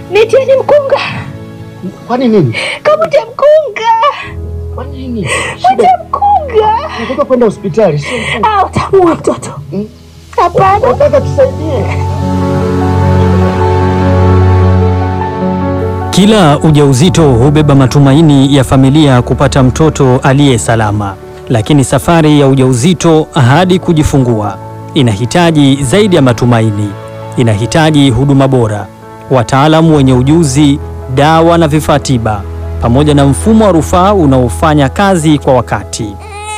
Nitieni mkunga, Kwani nini? kamute mkunga, Kwa nini? mute mkunga. Nataka kwenda hospitali, sio Ah, utamuua mtoto. Hapana. nataka tusaidie. Kila ujauzito hubeba matumaini ya familia kupata mtoto aliye salama, lakini safari ya ujauzito hadi kujifungua inahitaji zaidi ya matumaini. Inahitaji huduma bora, wataalamu wenye ujuzi, dawa na vifaa tiba, pamoja na mfumo wa rufaa unaofanya kazi kwa wakati.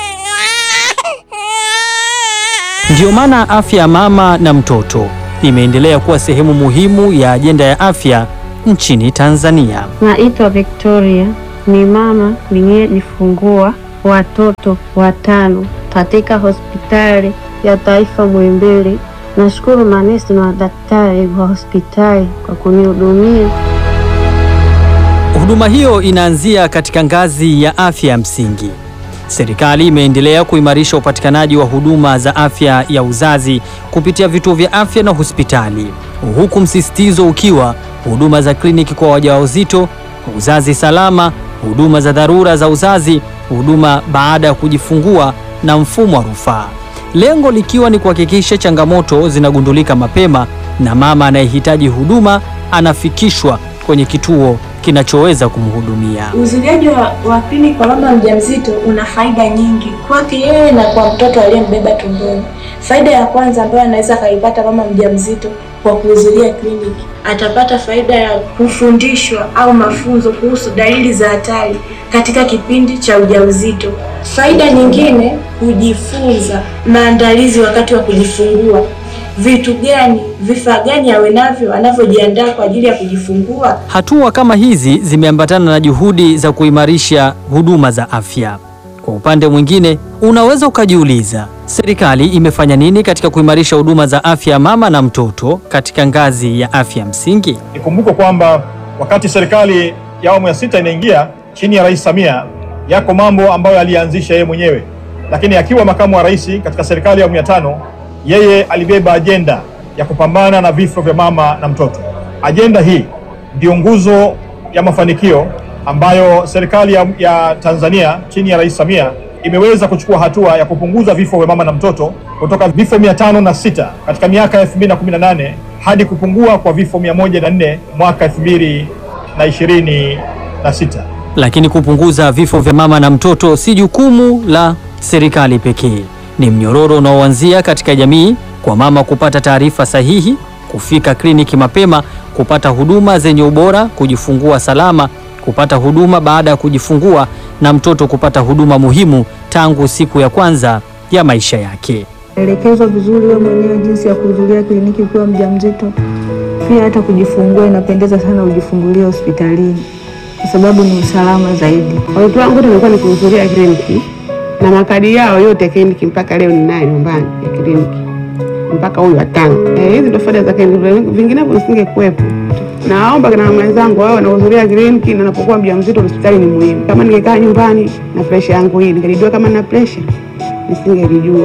Ndiyo maana afya ya mama na mtoto imeendelea kuwa sehemu muhimu ya ajenda ya afya nchini Tanzania. Naitwa Victoria, ni mama niliyejifungua watoto watano katika hospitali ya taifa Muhimbili. Nashukuru manesi na madaktari wa hospitali kwa kunihudumia. Huduma hiyo inaanzia katika ngazi ya afya ya msingi. Serikali imeendelea kuimarisha upatikanaji wa huduma za afya ya uzazi kupitia vituo vya afya na hospitali, huku msisitizo ukiwa huduma za kliniki kwa wajawazito, uzazi salama, huduma za dharura za uzazi, huduma baada ya kujifungua na mfumo wa rufaa, lengo likiwa ni kuhakikisha changamoto zinagundulika mapema na mama anayehitaji huduma anafikishwa kwenye kituo kinachoweza kumhudumia. Uzuliaji wa, wa kliniki kwa mama mjamzito una faida nyingi kwake yeye na kwa mtoto aliyembeba tumboni. Faida ya kwanza ambayo anaweza akaipata mama mjamzito kwa kuhudhuria kliniki, atapata faida ya kufundishwa au mafunzo kuhusu dalili za hatari katika kipindi cha ujauzito. Faida nyingine, kujifunza maandalizi wakati wa kujifungua vitu gani, vifaa gani awe navyo anavyojiandaa kwa ajili ya kujifungua. Hatua kama hizi zimeambatana na juhudi za kuimarisha huduma za afya. Kwa upande mwingine, unaweza ukajiuliza, serikali imefanya nini katika kuimarisha huduma za afya ya mama na mtoto katika ngazi ya afya msingi? Ikumbukwe kwamba wakati serikali ya awamu ya sita inaingia chini ya Rais Samia, yako mambo ambayo alianzisha yeye mwenyewe, lakini akiwa makamu wa rais katika serikali ya awamu ya tano, yeye alibeba ajenda ya kupambana na vifo vya mama na mtoto. Ajenda hii ndiyo nguzo ya mafanikio ambayo serikali ya, ya Tanzania chini ya Rais Samia imeweza kuchukua hatua ya kupunguza vifo vya mama na mtoto kutoka vifo mia tano na sita katika miaka ya 2018 hadi kupungua kwa vifo 104 mwaka 2026. Lakini kupunguza vifo vya mama na mtoto si jukumu la serikali pekee. Ni mnyororo unaoanzia katika jamii, kwa mama kupata taarifa sahihi, kufika kliniki mapema, kupata huduma zenye ubora, kujifungua salama, kupata huduma baada ya kujifungua, na mtoto kupata huduma muhimu tangu siku ya kwanza ya maisha yake. elekezwa vizuri wewe mwenyewe jinsi ya kuhudhuria kliniki ukiwa mjamzito. Pia hata kujifungua inapendeza sana ujifungulie hospitalini kwa sababu ni usalama zaidi. Watoto wangu wote nilikuwa nikihudhuria kliniki na makadi yao yote kliniki mpaka leo ninayo nyumbani ya kliniki mpaka huyu watano. Eh, hizi ndo faida za kliniki, vinginevyo nisingekuwepo. Naomba na mama wenzangu wao wanahudhuria kliniki na napokuwa mjamzito hospitali ni muhimu. Kama ningekaa nyumbani na presha yangu hii, ningelijua kama nina presha, nisingelijua.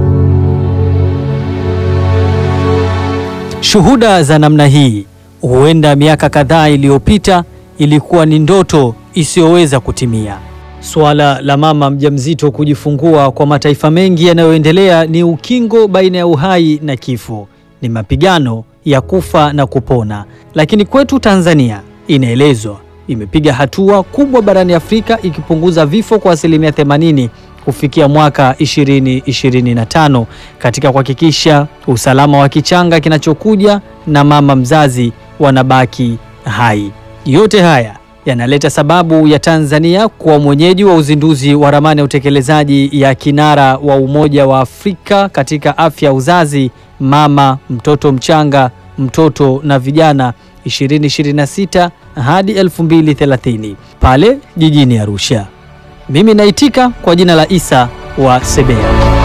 Shuhuda za namna hii huenda miaka kadhaa iliyopita ilikuwa ni ndoto isiyoweza kutimia. Suala la mama mjamzito kujifungua kwa mataifa mengi yanayoendelea ni ukingo baina ya uhai na kifo, ni mapigano ya kufa na kupona. Lakini kwetu Tanzania inaelezwa imepiga hatua kubwa barani Afrika ikipunguza vifo kwa asilimia 80 kufikia mwaka 2025 katika kuhakikisha usalama wa kichanga kinachokuja na mama mzazi wanabaki hai. Yote haya yanaleta sababu ya Tanzania kuwa mwenyeji wa uzinduzi wa ramani ya utekelezaji ya kinara wa Umoja wa Afrika katika afya ya uzazi, mama, mtoto mchanga, mtoto na vijana 2026 hadi 2030 pale jijini Arusha. Mimi naitika kwa jina la Isa wa Sebea.